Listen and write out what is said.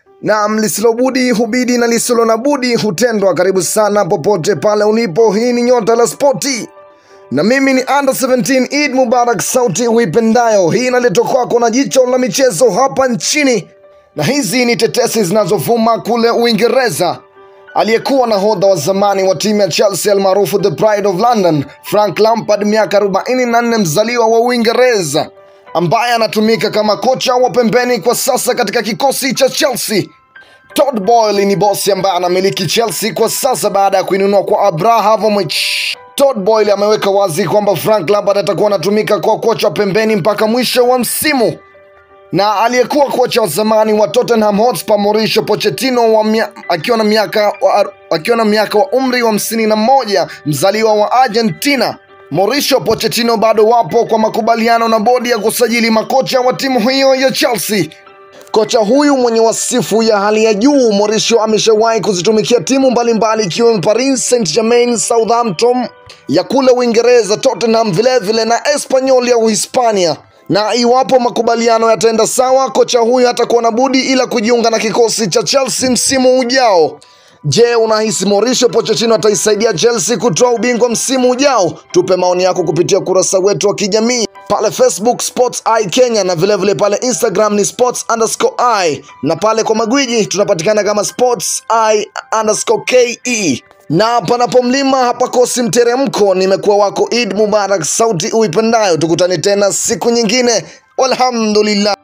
Naam, lisilobudi hubidi na lisilo na budi hutendwa. Karibu sana popote pale ulipo. Hii ni Nyota la Spoti na mimi ni under 17 Eid Mubarak, sauti huipendayo. Hii inaletwa kwako na jicho la michezo hapa nchini, na hizi ni tetesi zinazovuma kule Uingereza. Aliyekuwa nahodha wa zamani wa timu ya Chelsea almaarufu the Pride of London, Frank Lampard, miaka 44, mzaliwa wa Uingereza ambaye anatumika kama kocha wa pembeni kwa sasa katika kikosi cha Chelsea. Todd Boehly ni bosi ambaye anamiliki Chelsea kwa sasa baada ya kuinunua kwa Abramovich. Todd Boehly ameweka wazi kwamba Frank Lampard atakuwa anatumika kwa kocha wa pembeni mpaka mwisho wa msimu na aliyekuwa kocha wa zamani wa Tottenham Hotspur Mauricio Pochettino wa mia, akiwa na miaka wa, akiwa na miaka wa umri wa hamsini na moja mzaliwa wa Argentina. Mauricio Pochettino bado wapo kwa makubaliano na bodi ya kusajili makocha wa timu hiyo ya Chelsea. Kocha huyu mwenye wasifu ya hali ya juu, Mauricio ameshawahi kuzitumikia timu mbalimbali ikiwemo Paris Saint-Germain, Southampton ya kule Uingereza, Tottenham vilevile na Espanyol ya Uhispania na iwapo makubaliano yataenda sawa, kocha huyu hatakuwa na budi ila kujiunga na kikosi cha Chelsea msimu ujao. Je, unahisi Mauricio Pochettino ataisaidia Chelsea kutoa ubingwa msimu ujao? Tupe maoni yako kupitia ukurasa wetu wa kijamii pale Facebook Sports Eye Kenya na vilevile vile pale Instagram ni sports underscore i na pale kwa magwiji tunapatikana kama sports i underscore ke na panapo mlima hapakosi mteremko. Nimekuwa wako Eid Mubarak, sauti uipendayo. Tukutane tena siku nyingine, walhamdulillah.